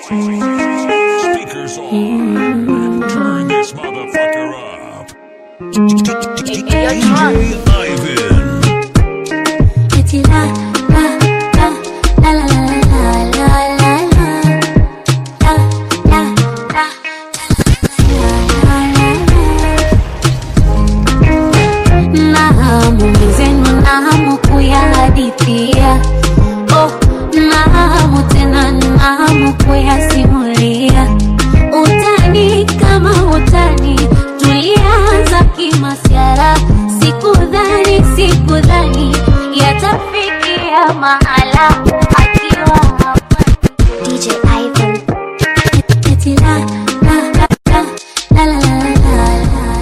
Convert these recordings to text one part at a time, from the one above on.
Speakers on. Turn this motherfucker up. DJ Ivan. Eti la, la, la, la, la, la, la, la, la, la. La, la, la, la, la, la. Na hamu mwenzenu na hamu kuyahadithia oh, na hamu tena na hamu kuyasimulia utani kama utani tulianza kimasiara sikudhani sikudhani yatafikia mahala akiwa hapa DJ Ivan Eti la, la, la, la, la, la, la, la, la.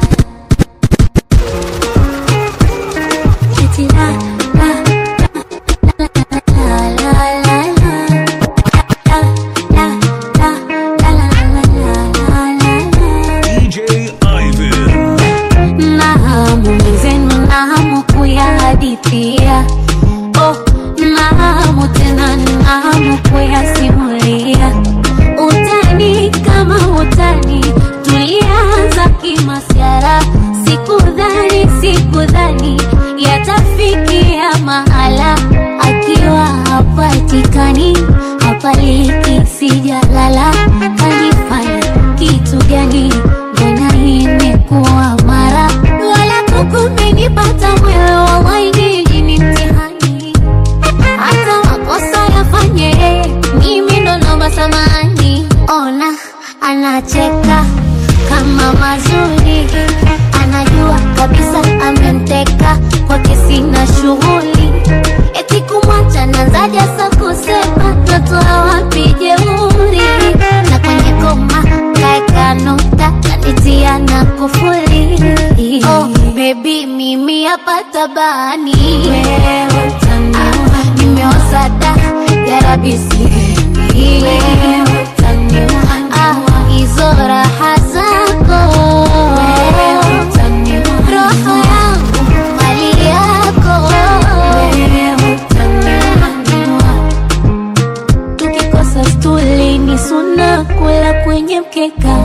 Eti la, la, la, la, la, la, la, la. La, la, la, la, la, la, la, la, la. DJ Ivan. na hamu mwenzenu na hamu kuyahadithia oh, na hamu tena na hamu kuyasimulia utani kama utani tulianza kimasiara sikudhani sikudhani yatafikia mahala akiwa hapatikani hapaliki sijalala kanifanya kitu gani mbona imekuwa mara wala kukumenipata mwewe wawainiji ni mtihani hata makosa yafanye yeye, mimi ndo naomba samani ona anacheka kama mazuri anajua kabisa amemteka kwake sina shughuli eti kumwacha nazaja sa kusema natoa wapi jeuri na kwenye koma kaeka nukta kanitia na kufuli oh, bebi mimi hapa tabani wewe utaniua nimeosada yarabisi wewe utaniua ah, hizo raha zako wewe utaniua roho yangu mali yako wewe utaniua tukikosa stuli ni suna kula kwenye mkeka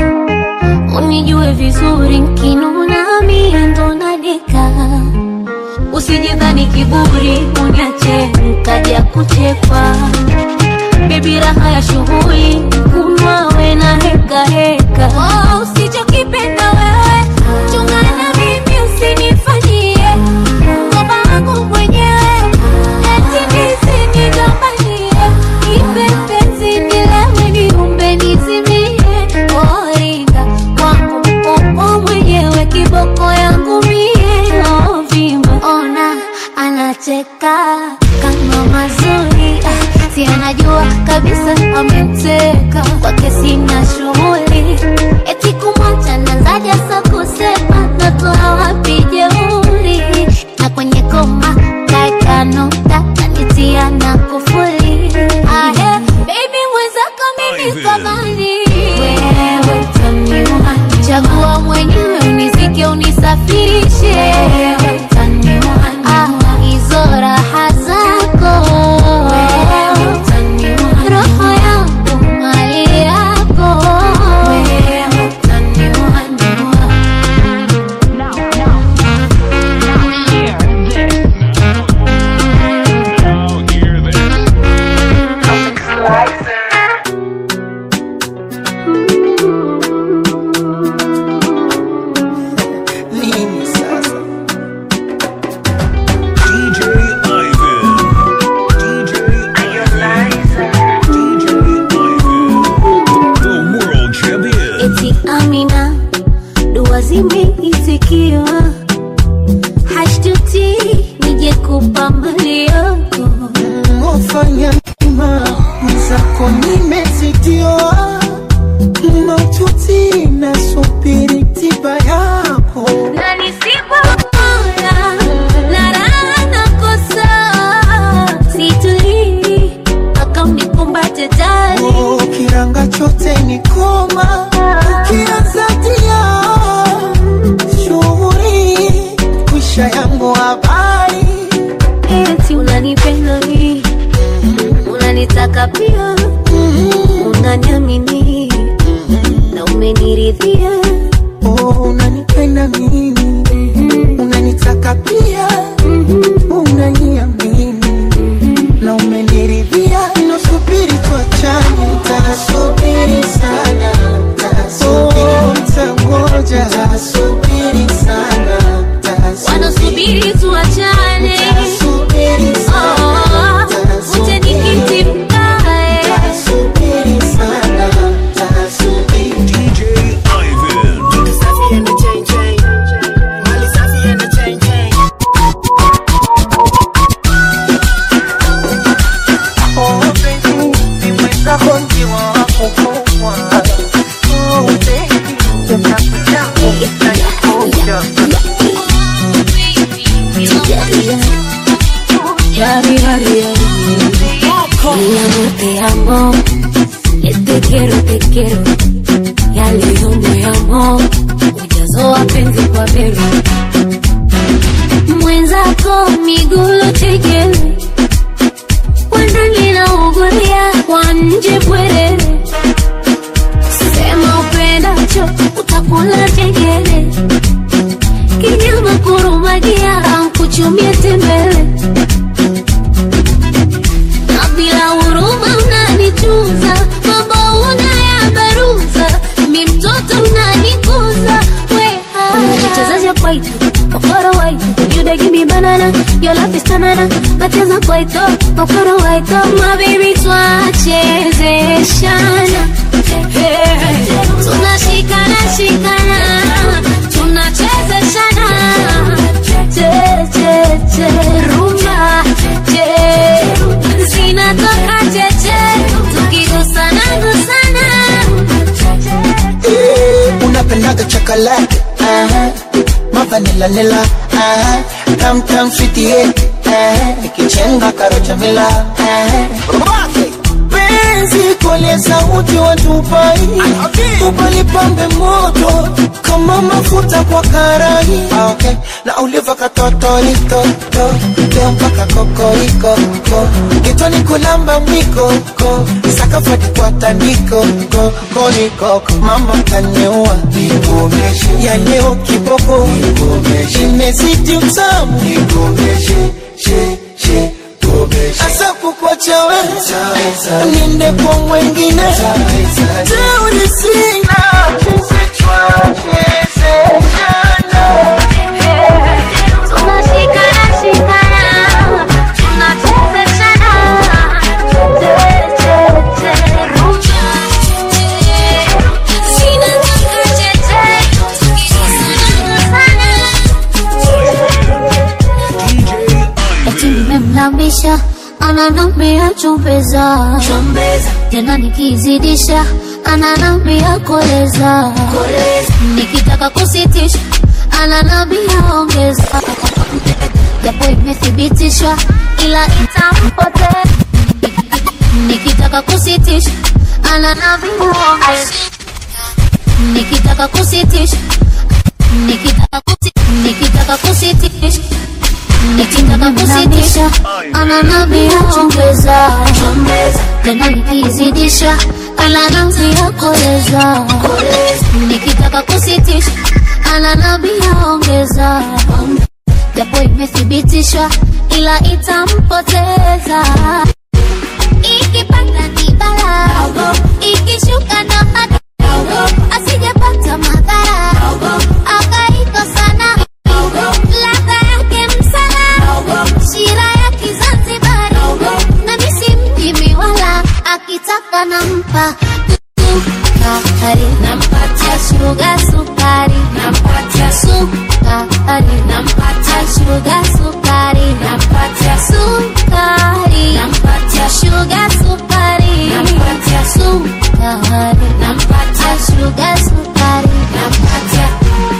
unijue vizuri nkinuna mie ndo nadeka usijidhani kiburi uniache nkaja kuchekwa bebi raha ya shughuli kunwawe na heka heka oh, usichokipenda wewe chungana mimi usinifanyie ngoma wangu mwenyewe eti nisinigombanie ipe penzi nilewe niumbe nizimie oringa kwangu upo mwenyewe kiboko yangu mie ovimba ona anacheka kama mazuri ah, si anajua kabisa amemteka kwake sina shughuli eti kumwacha nazaja sa kusema natoa wapi jeuri na kwenye koma kaeka nukta kanitia na kufuli ahe baby mwenzako mimi Ivan. samani wewe utaniua chagua mwenyewe unizike unisafirishe wewe utaniua ah, hizo raha zako wewe utaniua roho yangu mali yako na umeniridhia, nasubiri tuachane, tasubiri sana, oh, tangoja, tasubiri sana, wanasubiri tuachane tasubiri sana, Oh, uje nikiti mkae tasubiri sana, tasubiri DJ Ivan. Oh, baby, nimeweka konji wako kwa. Oh, baby, nimekuja kukuja. Yari, yari, yari. Mi amor, te amo. Eh, Te quiero, te quiero. Ya leo moyamo ujazo wa penzi kwa bero mwenzako migulu chekele wandani na ugulia kwa nje bwerere sema upendacho utakula chengele kinyama kurumagia ankuchumie tembele na bila huruma unanichuza mambo unayabaruza mi mtoto unanikuza wechezaja kwaito okoro waito you dey give me banana your love is tanana nacheza kwaito okoro waito my baby twachezeshana tunashikana shikana tunachezeshana che che che rumba che zinatoka cheche tukigusana gusana Eh, unapendaga chocolate uh-huh. mavanila nila uh-huh. tam tam fitieti uh-huh. ikichenga karocha mila uh-huh. penzi kole sauti watupai upalipambe moto kama mafuta kwa karai Ah, okay. na uliva katotoritoto leo mpaka kokoriko ko kitoni kulamba mwiko ko sakafati kwa tandiko ko konikoko mama kaniua ya leo kiboko imezidi utamu asa kukwacha we niende kwa mwengine teuri sina tunashikana shikana tunachezeshana che che che rumba zinatoka cheche tukigusana DJ Eti Ivan. nimemlambisha ananambia chumbeza tena nikizidisha ananambia koleza nikitaka kusitisha ananambia ongeza japo imethibitishwa ila itampotea nikitaka kusitisha ananambia ongeza nikitaka kusitisha nikitaka kusi- nikitaka kusitisha nikitaka kusitisha ananambia ongeza tena nikizidisha ananambia koleza nikitaka kusitisha ananambia ongeza japo imethibitishwa ila itampoteza ikipanda ni bala ikishuka ndo hata asijapata madhara akaikosana ladha yake msala shira ya kizanzibari na misi mjimi wala akitaka nampa sukari nampatia shuga sukari nampatia sukari nampatia shuga sukari nampatia sukari nampatia shuga sukari nampatia sukari nampatia shuga sukari nampatia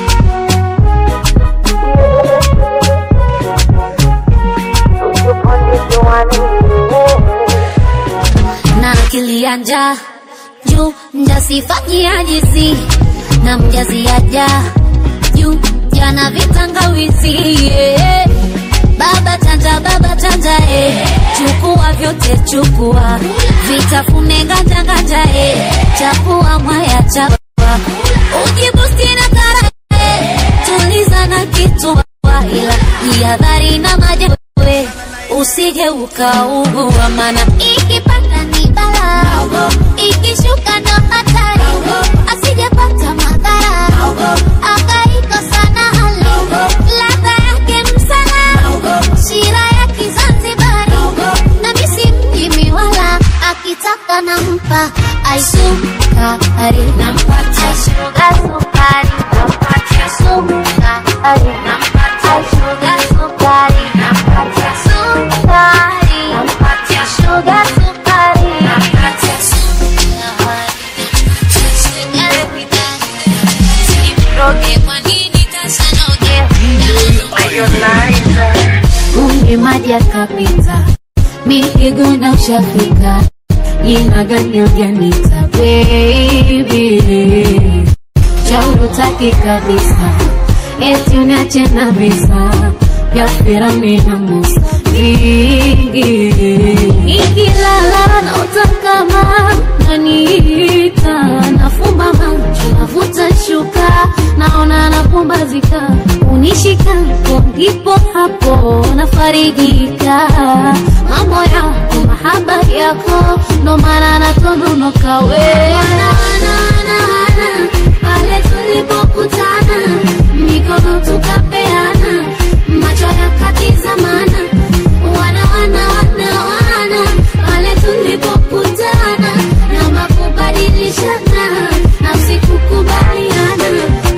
na akili ya njaa juu mjasifanyia jizi na mjaziaja juu jana vitangawizi yeah. baba chanja baba chanja eh. chukua vyote chukua vitafune nganja nganja eh. chakua mwaya chakua ujibusti na kara eh. tuliza na kitua ila jihadhari na majewe usije ukaugua, mana ikipanda ni balaa, ikishuka ndo hatari, asijepata madhara akaikosa na hali ladha yake msala, shira ya Kizanzibari na misi mjimi wala akitaka nampa aisukari nampatia shuga sukari nampatia sukari nampatia shuga sukari nampatia sukari nampatia shuga sukari nampatia sukari Kumbe maji yakapita, mikigona ushafika, jina gani ujanita baby, shauri utaki kabisa, eti uniache na visa vya Firauni na Musa vingi, nikilala naota kama naniita, nafumba macho navuta shuka, naona napumbazika, unishikapo ndipo hapo nafarijika, mambo yako mahaba yako, ndo maana natononoka we pale tulipokutana, mikono tukapeana, macho yakatizamana, wana wana wana wana, pale tulipokutana, namba kubadilishana, nafsi kukubaliana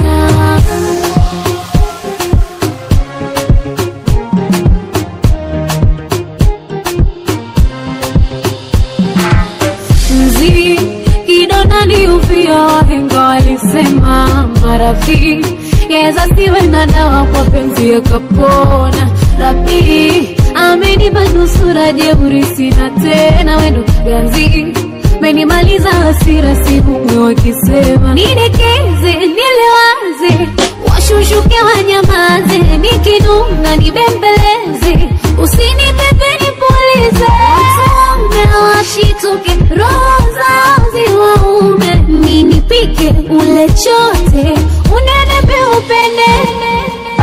mzi kidonda ni uvia, wahenga walisema maradhi yaweza siwe na dawa, kwa penzi yakapona. Rabi amenipa nusura, jeuri sina tena, wendo ganzi menimaliza hasira, sihumwe wakisema nidekeze, nilewaze, washushuke wanyamaze, nikinuna nibembeleze, usinipepe nipulize, watume washituke, roho zao ziwaume, ninipike ule chote, unenepe upendene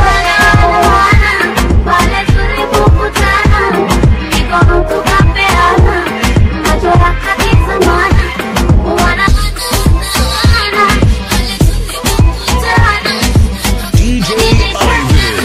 pale tulipokutana, mikono tukapeana, macho yakatizamana, wana wana pale tulipokutana, DJ Ivan.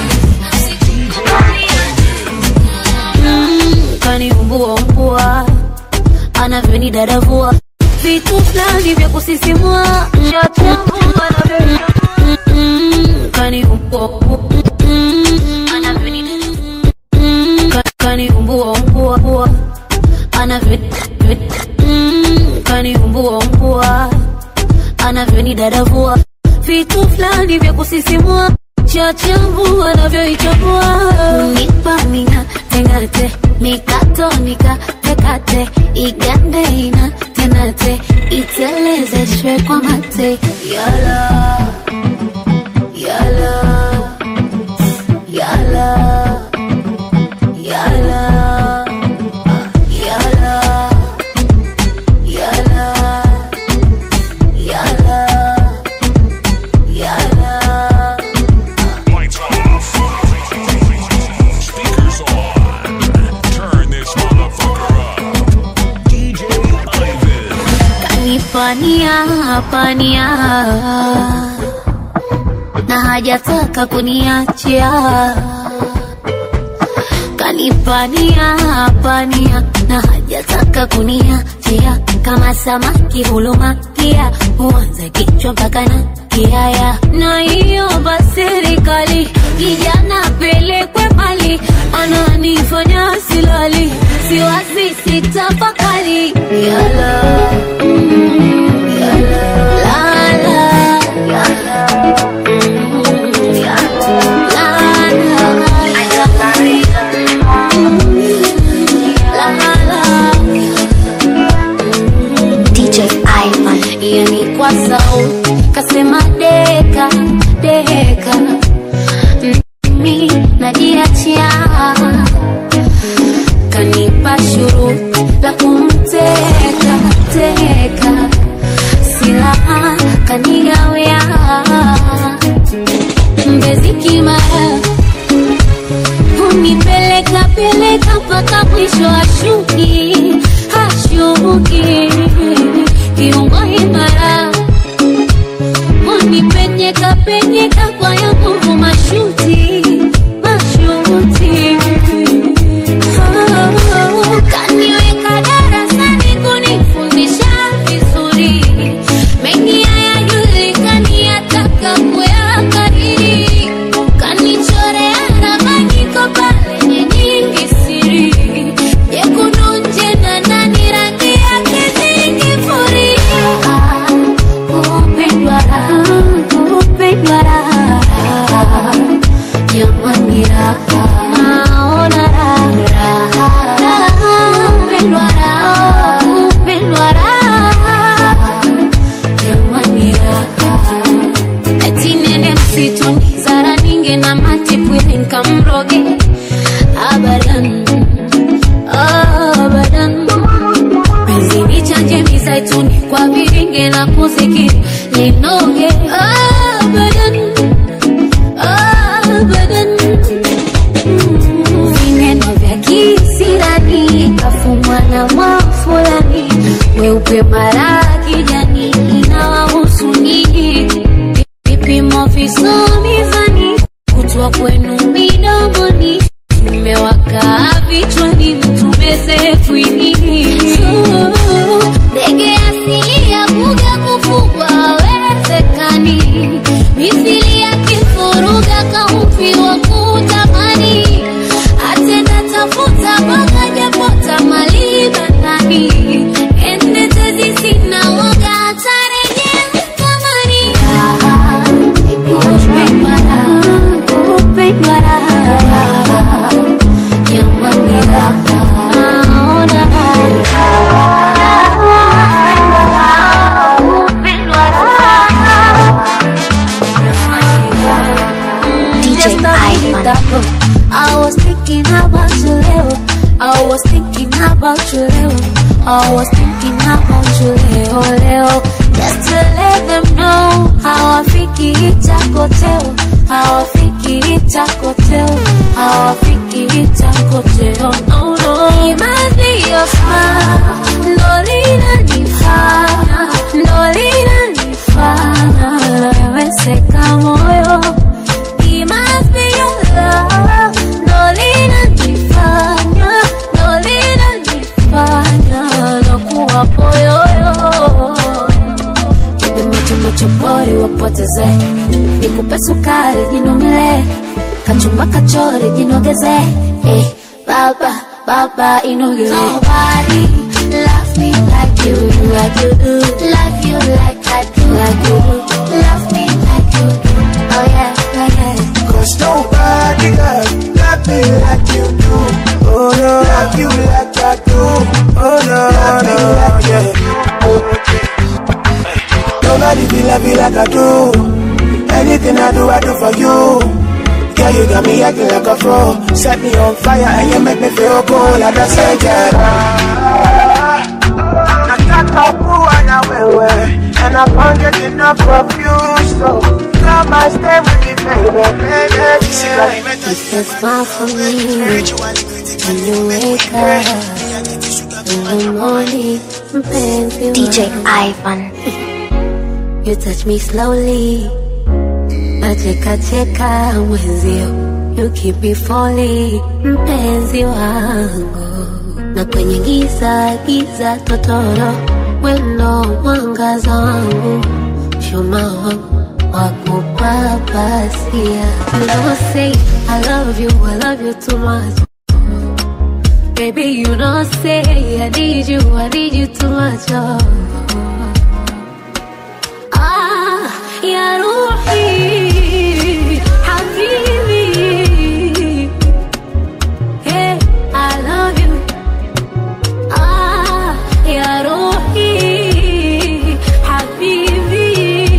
Mm, kaniumbua umbua anavyonidadavua vitu fulani vya kusisimua Shachambua anavyo- Mm, kaniumbua Mm, anavyonidadavua. Mm, ka- kaniumbua umbua umbua anavyo Mm, kaniumbua umbua anavyonidadavua vitu fulani vya kusisimua chachambu anavyoichambua nipamina tengate mikatonika tekate igande ina tenate itelezeshwe kwa mate yala yala yala yala yala yala yala yala Lights off. Speakers on. Turn this motherfucker up. DJ Ivan. kanipania pania na hajataka kuniachia kanipania pania na hajataka kuniachia kama samaki hulumakia huanza kichwa mpaka na kiaya na hiyo basi serikali kijana pelekwe mali ananifanya silali siwazi sitafakari yala mm, yala lala yala mm, yala DJ Ivan. yani kwa sauti kasema deka deka mimi najiachia kanipa shuruti la kumteka teka silaha kanigawia msituni zara ninge na matipwili nkamroge abadan abadan penzi nichanje mizaituni kwa viringe na kuzikiri linoge abadan abadan vineno vya kisirani kafumwa na mwafulani weupe mara kijani inawahusu nini vipimo visomizani kutwa kwenu midomoni tumewaka vichwani mtumezefwini ndege asili ya kuga kufugwa wezekani mithili ya kifuruga kaupi wa kutamani atenda tafuta mpaka japota malibandani endetezi sina woga atarejea mkamani DJ Ivan. I was thinking about you, Leo. I was thinking about you, Leo. I was thinking about you, Leo, Leo. Just to let them know how I think it's a hotel. How I think it's a hotel. How I think it's a hotel. No, no. It must be your smile. Lolita nifana. Lolita nifana. Weseka moyo. It must be your love. Lolita nifanya. Lolita nifanya. Nakuwa poyoyo. Nipe macho macho pori wapoteze, nikupe sukari jinomele, kachumba kachori jinogeze, eh, baba baba inogeze. Nobody love me like you, like you do, love you like I do, like you do, love me like you do. Oh yeah, yeah, yeah. Cause nobody love, love me like you do. Oh no, love you like I do. Oh no, love me like yeah. Nobody feel love you like I do. Anything I do, I do for you. Girl, you got me acting like a pro. Set me on fire and you make me feel cool. Like I said, yeah. Nataka kuwa na wewe And I can't get enough of you So come and stay with me baby, baby yeah. It's a smile for me when you wake up in the morning, mpenzi DJ wangu. Ivan. You touch me slowly nacheka cheka mwenzio you keep me falling mpenzi wangu na kwenye giza giza totoro wendo mwangaza wangu shuma wangu wakupapasia you don't say I love you I love you too much Baby, you don't say I need you, I need you too much. Oh. آه يا روحي حبيبي Hey, I love you آه يا روحي حبيبي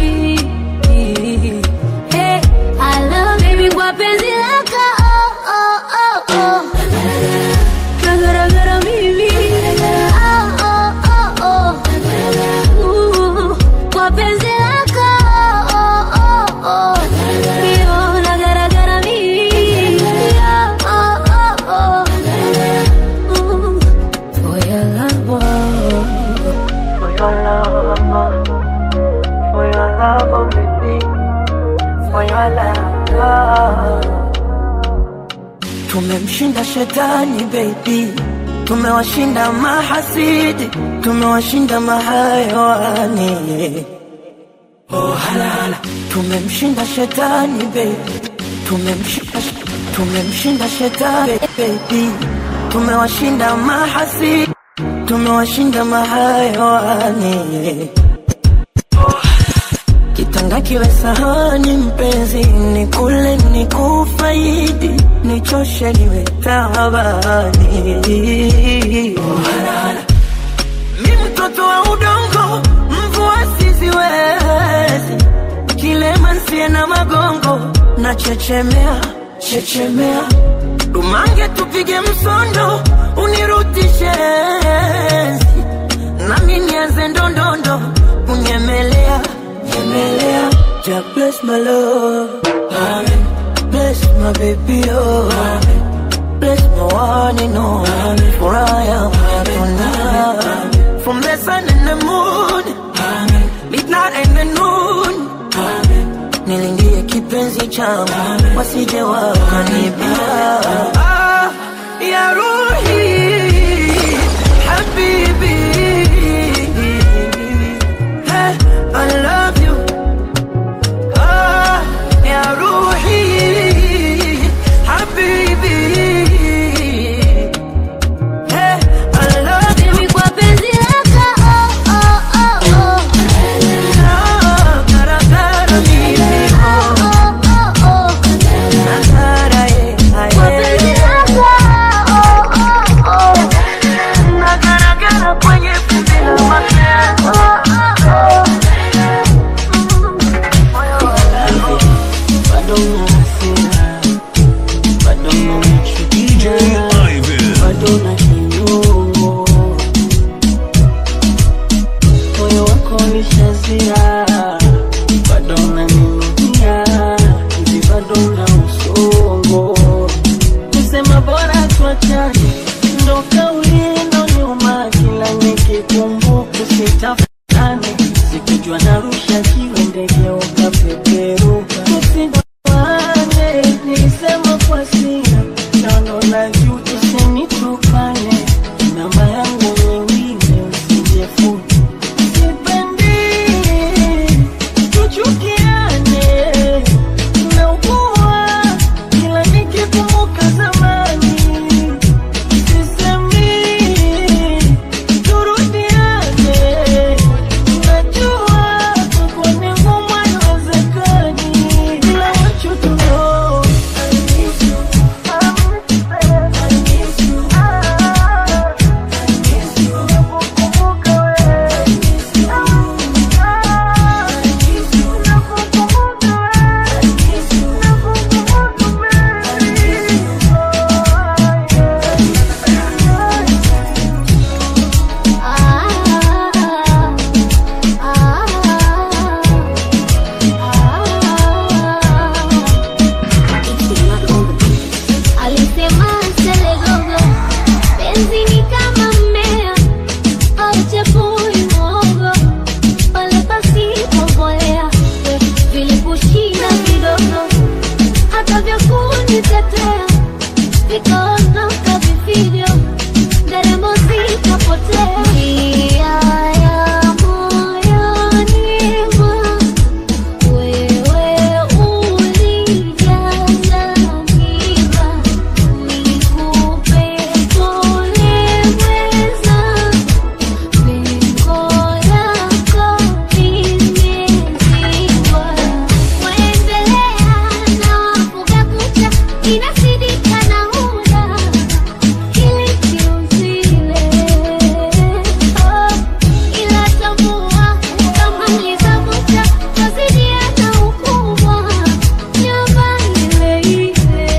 Hey, I love baby kwa penzi lako oh, oh, oh, oh. Nagaragara mimi oh, oh, oh, oh. Uh, kwa penzi lako oh, oh, oh. Yo, nagaragara mimi oh, oh, oh. Uh, for your love, oh. For your love, for your love, oh baby, for your love. Tumemshinda shetani baby, tumewashinda mahasidi, tumewashinda mahayawani. Oh halala, tumemshinda shetani baby, tumemshinda tumemshinda shetani baby, tumewashinda mahasidi, tumewashinda mahayawani. Kitanga kiwe sahani mpenzi, ni kule ni kufaidi, nichoshe niwe tabani. Mi mtoto wa udongo, mvua siziwezi, kilema nsiye na magongo, unachechemea chechemea dumange tupige msondo unirudishe enzi nami nianze ndondondo kunyemelea nyemelea ja bless my love Amen. bless my baby oh Amen. bless my one and only for I am tonight from the sun and the moon Amen. midnight and the noon Amen. nilindie kipenzi changu wasije wakanibia ah, ya ruhi habibi hey, I love you ah, ya ruhi habibi hey, I love you Mimi kwa penzi lako oh, oh, oh, oh. Ah, garagara mimi Oh, oh, oh, oh. Nagara, eh, ah, Kwa eh. penzi lako oh, oh, oh. Nagaragara kwenye vumbi la mapenzi. Oh, oh, oh. Bado una hasira, bado DJ unanichukia, Ivan. bado una kinyongo. Moyo wako ulishazira, bado unaninunia, hivi bado una usongo. Kusema bora tuachane, ndo kauli ndo nyuma, kila nikikumbuka usitafutane, sikujua narusha jiwe ndege ukapeperuka. Tusigoane, nilisema kwa sira, naona na juu tusinitupane, namba yangu nyingine usijefute. Sipendi tuchukiane, naugua kila nikikumbuka zamani Sisemi turudiane, najua tuko ni ngumu, haiwezekani, ila want you to know I miss you, I miss you, I miss you, nakukumbuka wewe, I miss you, I miss you, nakukumbuka wewe, I miss you, nakukumbuka Alisema selegogo, penzi ni kama mmea auchepui mwogo, pale pasipo mbolea, vilikushinda vidogo, hata vya kunitetea vikaondoka vifijo, nderemo zikapotea. Njia ya moyoni mwangu wewe ulijaza miba, nikupe pole mwenzangu, pengo lako limezibwa. Waendelea na wafuga kucha, inasidika na huda kilikiuzile ila tambua kama nilivyovuta twazidiana ukubwa nyumba ile ile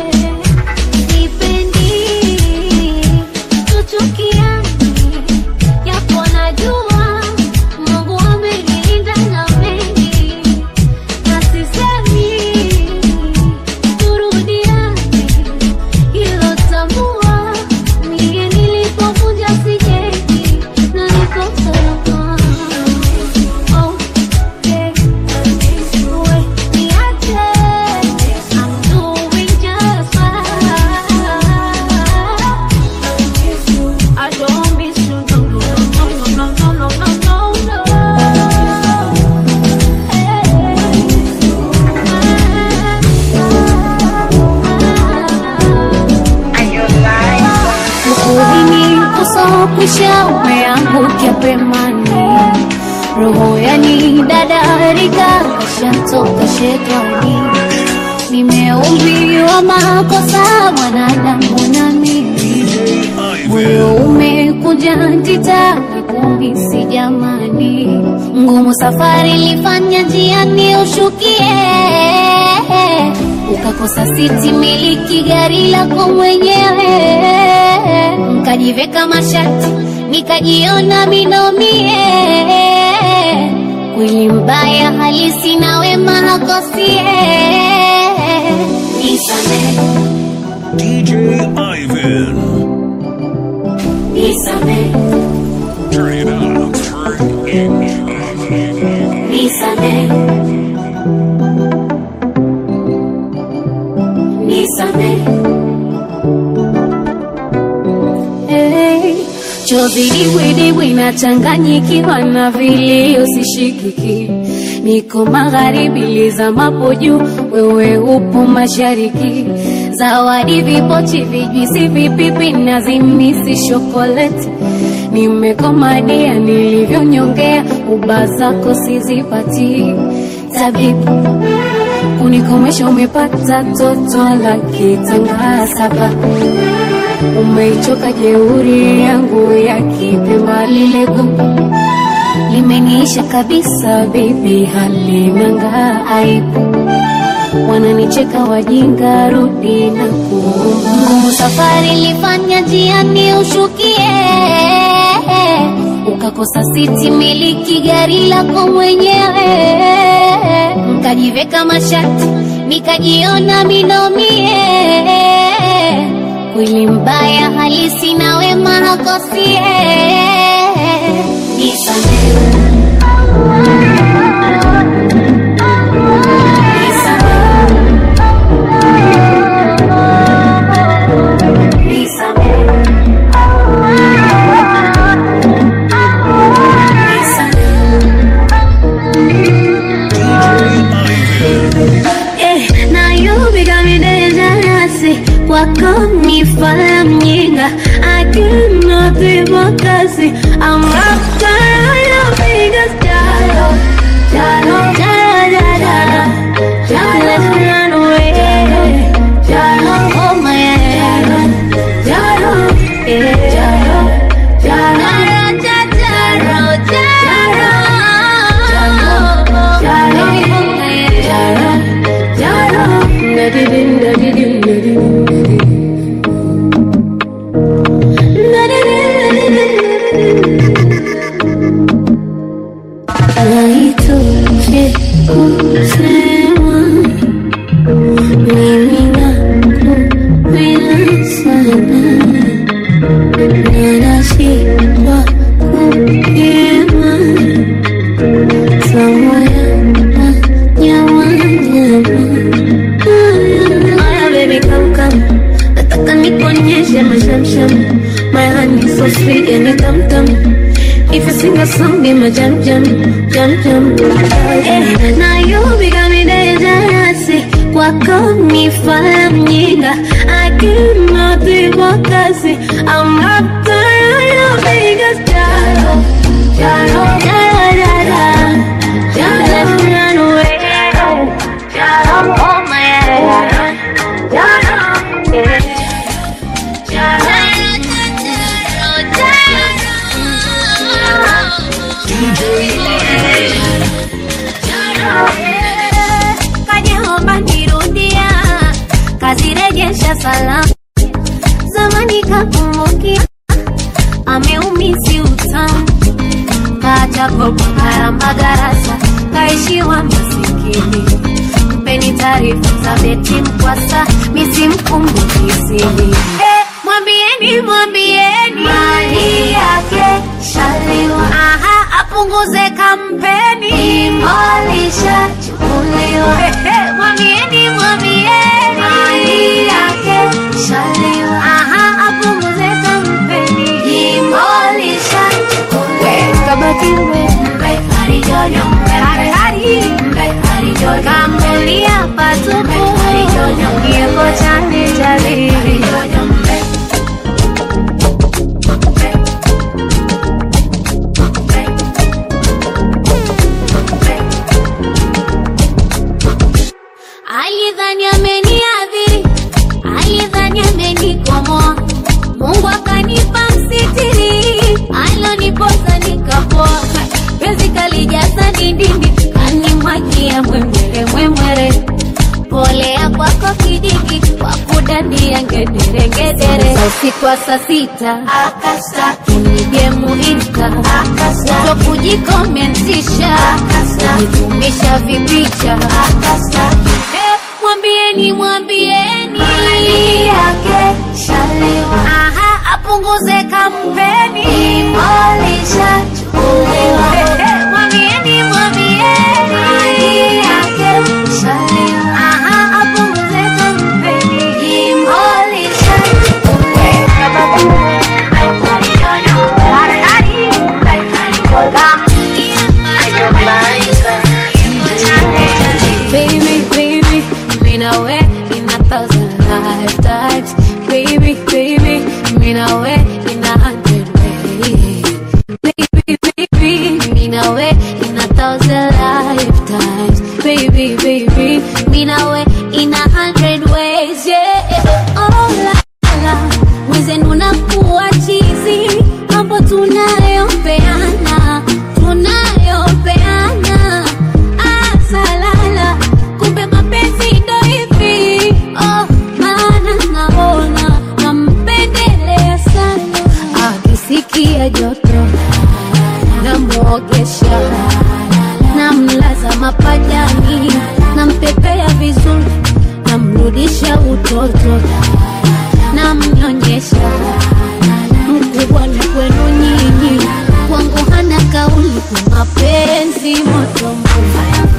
sipendi tuchukiani japo najua Mungu amenilinda na mengi na sisemi turudiane hilo tambua mie nilipovunja sijengi na niko salama Oh, yeah. We, niache. I'm doing just fine. I don't miss you, no, no, no, no, no, no, no, no, Ukuhini usokwisha umeangukia pemani, roho yani dadarika shatoka shetani, nimeumbiwa makosa mwanadamu na mimi moyo umekuja ntita kuhisi jamani, ngumu safari ilifanya njiani ushukie ukakosa siti miliki gari lako mwenyewe nkajiveka mashati nikajiona minomie kweli mbaya halisi na wema hakosie nisame DJ Ivan. nisame Turn it up. Turn it up. nisame nisame Hey, chozi dibwidibwi nachanganyikiwa na vilio sishikiki niko magharibi lizamapo juu wewe upo mashariki zawadi vipochi vijwisi vipipi na zimisi shokoleti nimekomadia nilivyonyongea uba zako sizipati tabibu unikomesha umepata toto la kitanga saba umeichoka jeuri yangu ya kipemba lile gugu limeniisha kabisa bibi halinanga aibu wananicheka wajinga rudi na kuomba ngumu safari lifanya jiani ushukie ukakosa siti miliki gari lako mwenyewe nkajiveka mashati nikajiona minomie kweli mbaya halisi na wema hakosie nisamehe Eh, na yubiga midejanasi kwako nifala mjinga I cannot kasi I'm up your biggest jalo jalo jalo jalo jalo let's run away jalo oh my jalo jalo yeah jalo jalo jalo jalo jalo jalo jalo jalo nadidin nadidin nadidin Naitoshe kusema mimi nakupenda sana na nashindwa kupima samoya na nyama nyama. Aya baby come come, nataka nikuonyeshe mashamsham, my honey so sweet yani tam tam. If you sing a song, be my jam jam, jam jam. Eh, na you become me dangerous. Kwako ni fala mjinga, I cannot kasi. I'm after your biggest jalo, jalo, jalo, jalo, jalo. Let's run away, jalo, oh my jalo, jalo, yeah. Kajaomba nirudia, kazirejesha salamu. Zamani kakumbukia, ameumisi utamu. Kaja kopa karamba garasa, kaishiwa masikini. Mpeni taarifa za beti mkwasa, misimkumbuki sini. Eh, mwambieni mwambieni mali yake shaliwa. Aha, apunguze kampeni imolisha chukuliwa. Mwambieni mwambieni mali yake shaliwa. Aha, apunguze kampeni imolisha chukuliwa. Kabaki we mbe harijojo mbe hari hari mbe harijojo kamulia patupu harijojo kieko chane chali harijojo mbe alidhani ameniadhiri, alidhani amenikomoa, Mungu akanipa msitiri, aloniposa nikapoa, penzi kalijaza dindindi, kanimwagia mwemwere mwemwere, kolea kwako kijiki kwa kudandia ngederengedere usiku wa saa sita unije muinka uto kujikomentisha unitumisha vipicha Eh, mwambieni mwambieni yake Aha, apunguze kampeni mwambieni mwambieni Aha, apunguze kampeni Baby, baby, mean away in a thousand lifetimes. Baby, baby, mean away in a hundred ways. Baby, baby, mean away in a thousand lifetimes. Baby, baby, mean away in a hundred ways. Yeah, oh la la, mwenzenu unakuwa chizi, mambo tunayopeana, tunayopeana Ah, salala, kumbe mapenzi ndo hivi. Oh, maana naona nampendelea sana. Akisikia joto namwogesha, namlaza mapajani, nampepea vizuri, namrudisha utoto, namnyonyesha mkubwa ni kwenu nyinyi, kwangu hana kauli kwa mapenzi moto moto.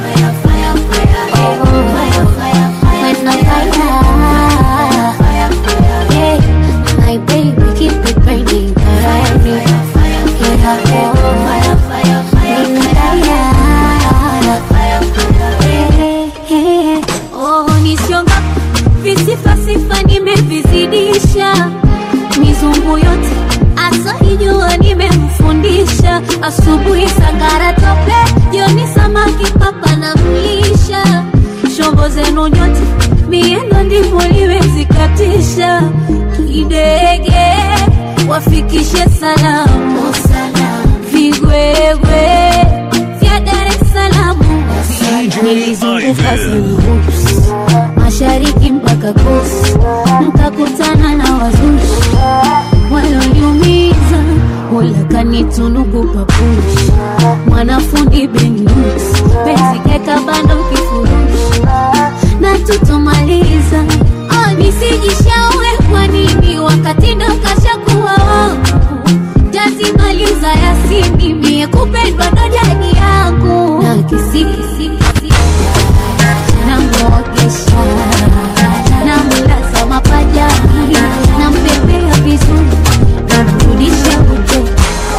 Visifasifa nimevizidisha mizungu yote asaijua nimemfundisha asubuhi sangara tope jioni samaki papa na mlisha shombo zenu nyote miendo ndivyo liwezikatisha kidege wafikishe salamu vigwegwe vya dar es salamu nilizunguka Ivan. Zengups, mashariki mpaka kosi mkakutana na wazushi walioniumiza mola kanitunuku papushi mwanafundi benus penzi keka bando kifurushi na tutomaliza oh, nisijishaue kwa nini wakati ndo kashakuwa wangu jazimaliza yasini mie kupendwa ndo jadi yangu na kisikisiki namwogesha namlaza mapajani nampepea vizuri namrudisha uto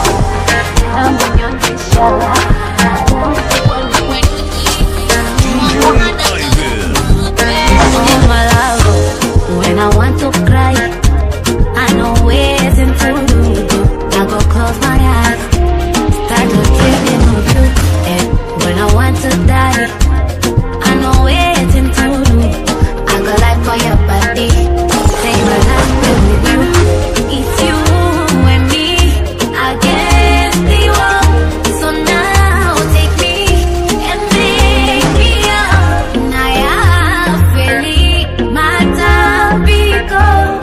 namnyonyesha Ivan. in my love when I want to cry. I know ways into do. I go close my eyes, start to dreaming of you. And when I want to die, I know ways into do. I go life for your body, say my life with you. It's you and me against the wall. So now take me and make me up. Naya feli matapiko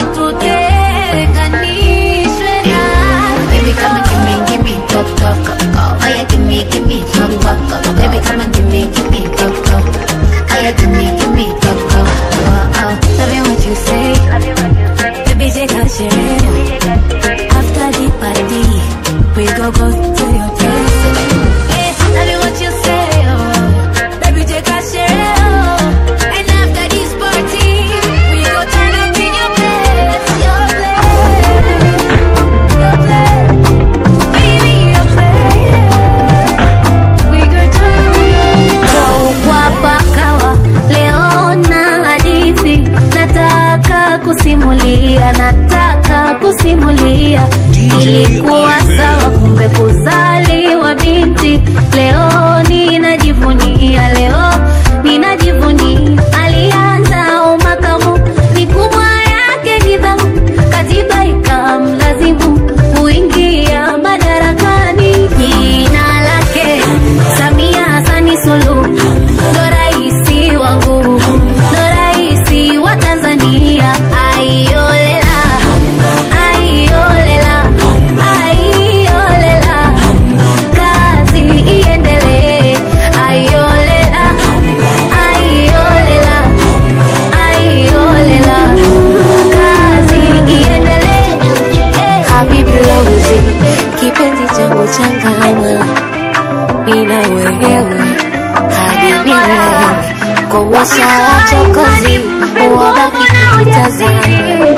tutenganishwe na Baby come and give me, give me top top Oh yeah, give me, give me top top Baby come and give me, give me top top Oh yeah, give me, give me top top oh, oh. Tell me what you say Baby take a share After the party We go go to your place Eh, Tell me what you say oh. Baby take a share oh. And after this party We go turn up in your place Your place Your place Baby your place We go turn kwa pakawa leo na hadithi nataka kusimulia nataka kusimulia DJ ilikuwa Ivan. sawa kumbe kuzaa changu changama ina wewe hadi milele komesha wachokozi wabaki kutazama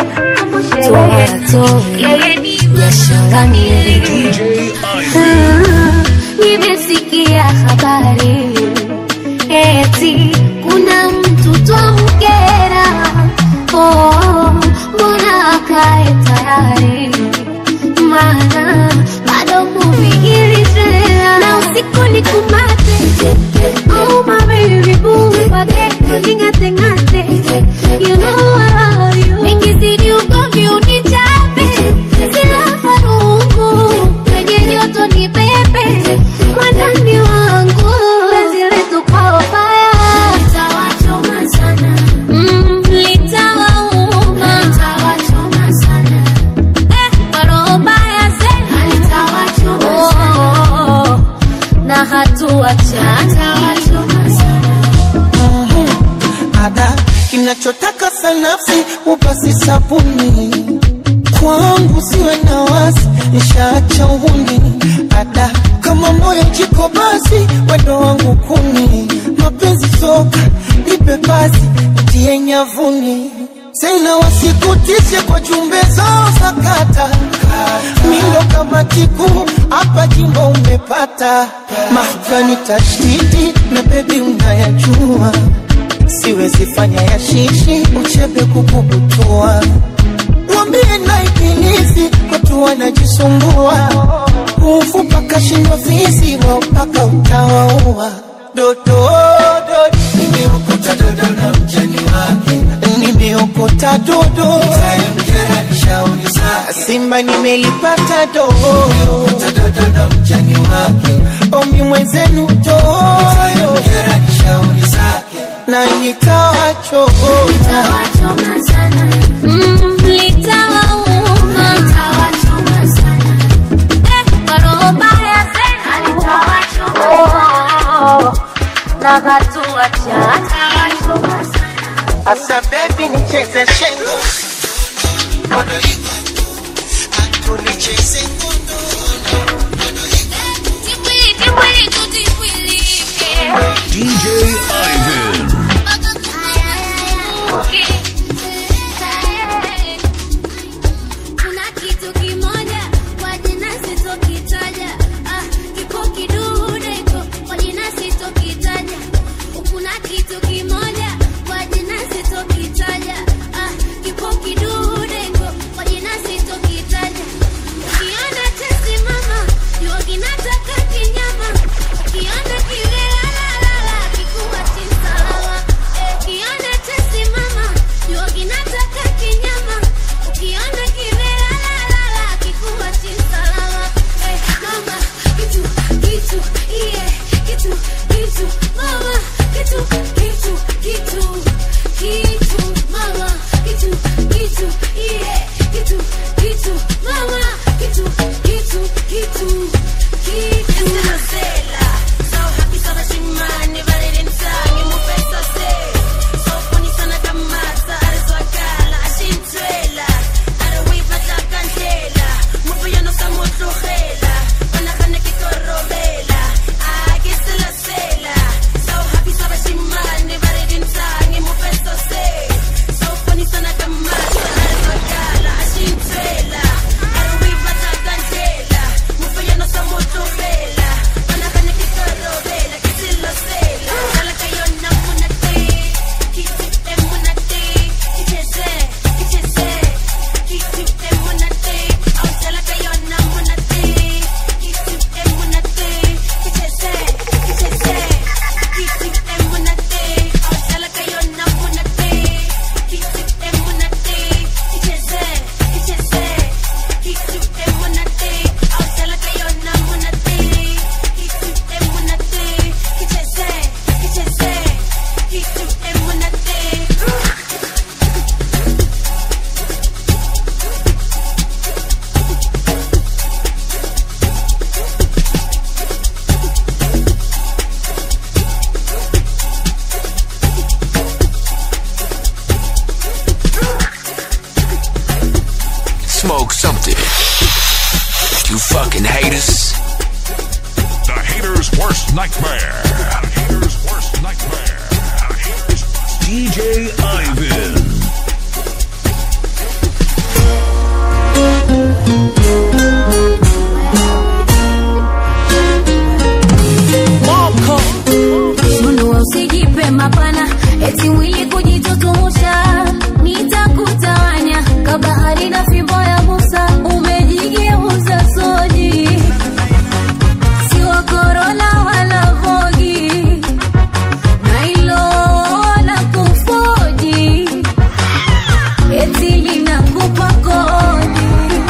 tuwatoe biasharani DJ Ivan. nimesikia habari eti kuna mtu twamkera oh, mbona akae tayari maana bado muvigili tena na usiku ni kumate oh my baby boo wage ningate ngate you know I love you nikizidi ugomvi unichape sila farungu kwenye joto ni pepe mwandani wangu penzi letu kwa ubaya litawachoma sana mm, litawauma litawachoma sana Oh, na hatua ada kinachotaka sanafsi upasi sabuni kwangu siwe na wasi nishaacha uhuni ada kama moyo jiko basi wendo wangu kuni mapenzi soka nipe basi ndiye nyavuni tena wasikutishe kwa jumbe zao za kata mindo kama tiku hapa jimbo umepata mahgani tashtiti na bebi unayajua siwezi fanya ya shishi uchebe kukubutua mwambie na ibilisi watu wanajisumbua ufu paka shindwa fisi wao paka utawaua dodo dodo nimeokota dodo na mjani wake nimeokota dodo simba nimelipata dodo dodo na mjani wake omi mwenzenu dodo na nikawa chogoda Mm, litawauma Eh, kwa roho mbaya tena. Oh, na hatua asa bebi nicheze shengo tulicheze ngondo DJ Ivan. Kuna kitu kimoja kwa jina sitokitaja, ah, kipo kidude iko kwa jina sitokitaja. Kuna kitu kimoja kwa jina sitokitaja, ah, kipo kidude iko kwa jina sitokitaja. Ukiona nightmare. A hater's worst nightmare. A hater's DJ Ivan. Nunua usijipe mapana, eti mwili kujitutumusha, nitakutawanya kabahari na fimbo ya Musa, umejigeuza soji, si wa korona wala vogi, na hilo la kufoji, eti linakupa kodi.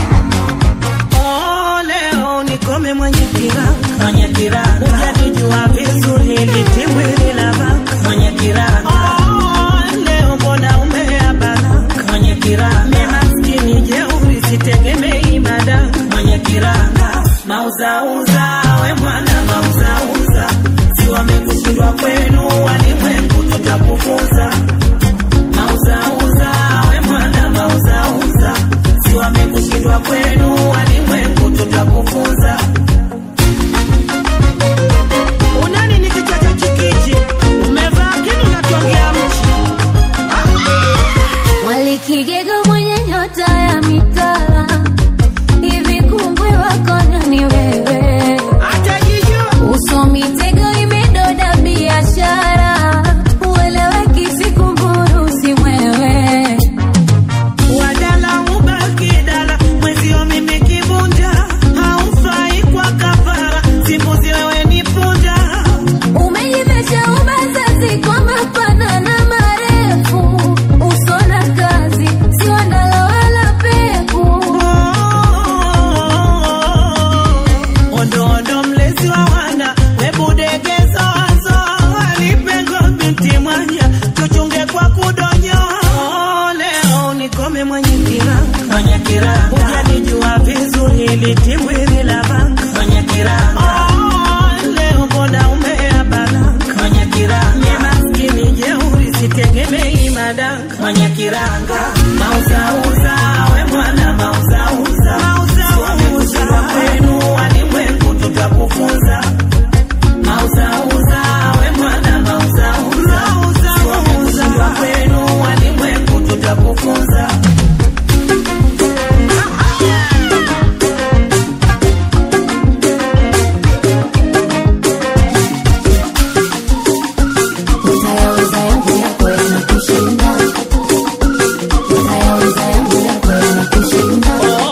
Oh, leo nikome mwenye kiranga mwenye kiranga ujanijua vizuri litimwili la baka mwenye kiranga oh, leo mbona umea baraka mwenye kiranga maskini jeuri sitegemei madaka mwenye kiranga mauzauza we mwana mauzauza si wamekushindwa kwenu walimwengu tutakufunza mauzauza we mwana mauzauza si wamekushindwa kwenu walimwengu tutakufunza unani ni kichacha chikichi umevaa kinu natongea mchi Walikigego mwenye nyota ya mitala, hivi kungwi wako nani wewe? atajijua Uso mitego imedoda biashara, ueleweki siku mburu si mwewe. wadala ubaki dala mwezio mimi kibunja haufai kwa kafara simbuzi wewe ni punja Umejivesha ubazazi kwa mapana na marefu, uso na kazi si wandala wala peku. ondo ondo mlezi wa wana webudegezo wazo walipengo binti mwanya tuchunge kwa kudonyo leo nikome mwenye kiranga mwenye kiranga ujanijua vizuri litimwili la banga mwenye kiranga leo mbona umea baraka mwenye kiranga maskini jeuri sitegemei madanga mwenye kiranga mauzauza we mwana mauzauza mauzauza kwenu walimwengu tutakufunza mauzauza we mwana mauzauza mauzauza kwenu walimwengu tutakufunza Utayaweza yangu yako yanakushinda, utayaweza yangu yako yanakushinda.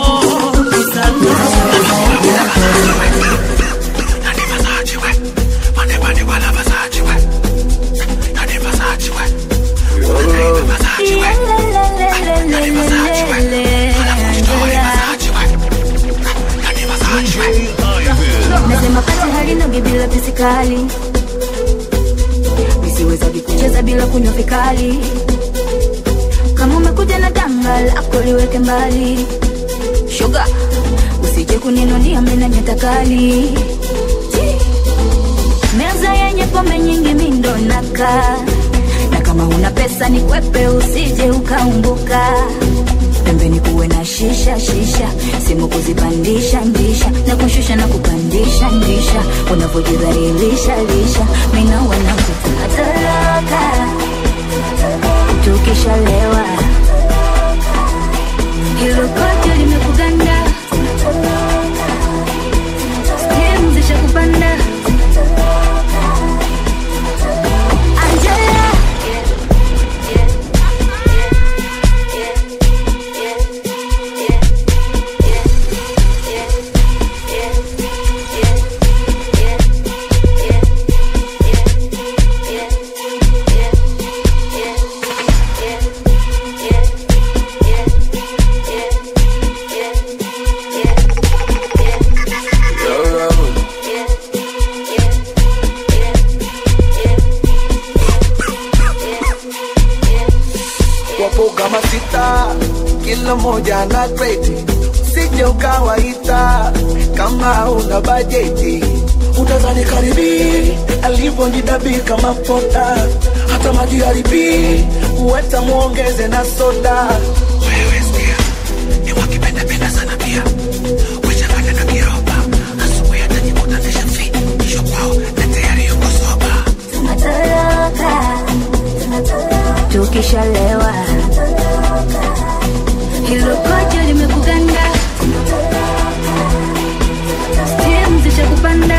DJ Ivan. Nasema pati halinogi bila pisikali, nisiwezagi kucheza bila kunywa vikali. Kama umekuja na danga lako liweke mbali, shoga, usije kuninunia mina nyata kali. Meza yenye pombe nyingi mindo naka na kama una pesa ni kwepe, usije ukaumbuka pembeni kuwe na shisha shisha, simu kuzipandisha ndisha na kushusha na kupandisha ndisha, unavyojidhalilisha lisha, mina wanakutoroka tukishalewa, hilo kote limekuganda, sehemu zishakupanda Angela wapo kama sita, kila moja na kreti, sije ukawaita kama una bajeti utazani karibi alivyonidabi kama pota, hata maji haribi uweta muongeze na soda. Wewe sikia, ni wakipendapenda sana pia wechanganya na kiroba, asubuhi atajikuta nishafi, kesho kwao natea ukishalewa hilo kojo limekuganda stimu zishakupanda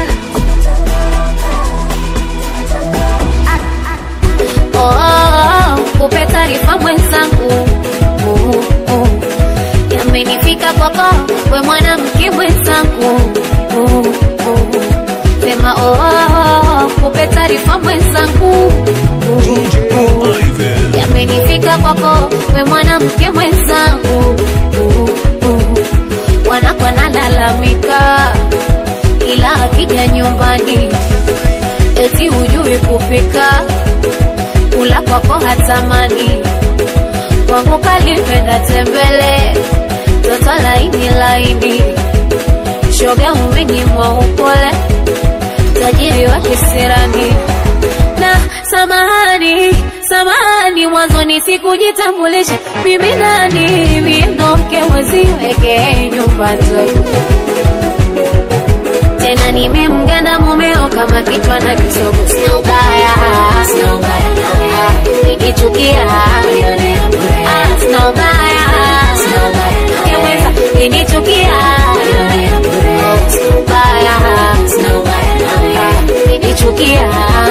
Oh, oh, oh, kupe taarifa mwenzangu Oh, oh. yamenifika kwako we mwanamke mwenzangu Oh, oh. sema oh, oh, oh, kupe taarifa mwenzangu Oh, oh. Ivan. yamenifika kwako we mwanamke mwenzangu Uh, uh. wanakwa nalalamika ila akija nyumbani eti hujui kupika kula kwako hatamani kwangu kalipenda tembele toto laini laini shoga umenyimwa upole tajiri wa kisirani na samahani samahani mwanzoni sikujitambulisha mimi nani miendo mke mweziweke nyumba nzuri tena nimemganda mumeo kama kichwa na kisogo sina ubaya sina ubaya nikichukia Ah, sina ubaya sina ubaya yeweza ninichukia Oh, sina ubaya sina ubaya ninichukia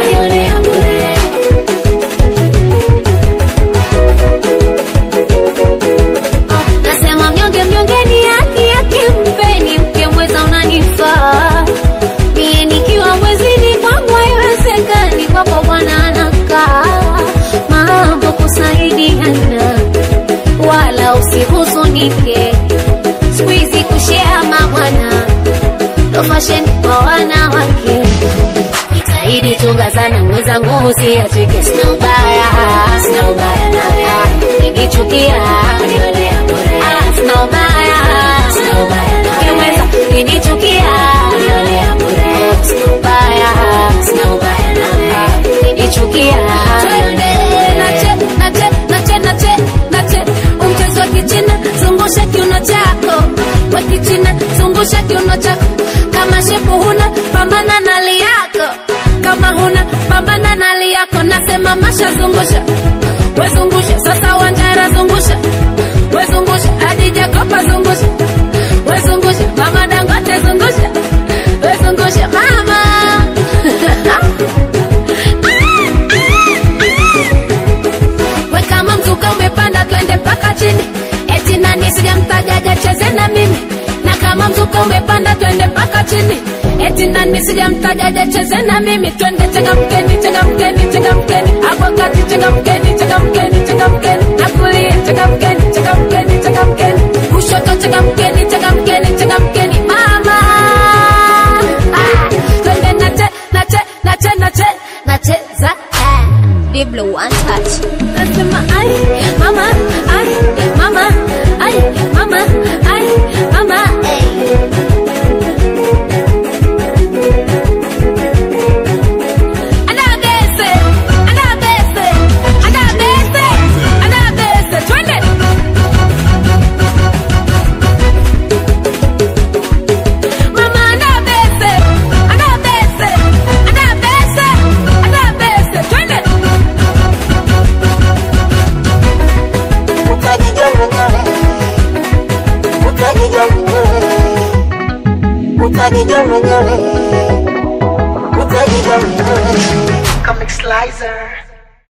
nasema mnyonge mnyongeni haki yake mpeni mke mweza unanifaa mie nikiwa mwezini kwangu haiwezekani kwako bwana anakaa mambo kusaidiana wala usihuzunike skuizi kushea mabwana ndo fasheni kwa wanawake jitahidi tungazana mwenzangu usiachike sina ubaya sina ubaya nawe nikichukia Ah, sina ubaya sina ubaya ukiweza kinichukia Oh, sina ubaya sina ubaya nawe nikichukia nache nache nache nache nache umchezo wa kichina zungusha kiuno chako wa kichina zungusha kiuno chako kama shepu huna pambana na li yako kama huna pambana na li yako nasema masha zungusha wezungusha sasa wanjara zungusha wezungusha hadi jakopa zungusha wezungusha mama dangote zungusha wezungusha mama we kama mzuka umepanda twende mpaka chini eti nani sijamtajaja cheze na mimi na kama mzuka umepanda twende mpaka chini eti nani sijamtajaja cheze na mimi twende changamkeni changamkeni changamkeni hapo kati changamkeni changamkeni changamkeni na kulia changamkeni changamkeni changamkeni kushoto changamkeni changamkeni changamkeni mama ah, twende nache nache nache nache nacheza ah. Diblo one touch. Nasema ai mama ai mama ai mama ai mama ai. Anabese, anabese, anabese, anabese, twende. Mama anabese, anabese, anabese, anabese, twende. Comic Slicer.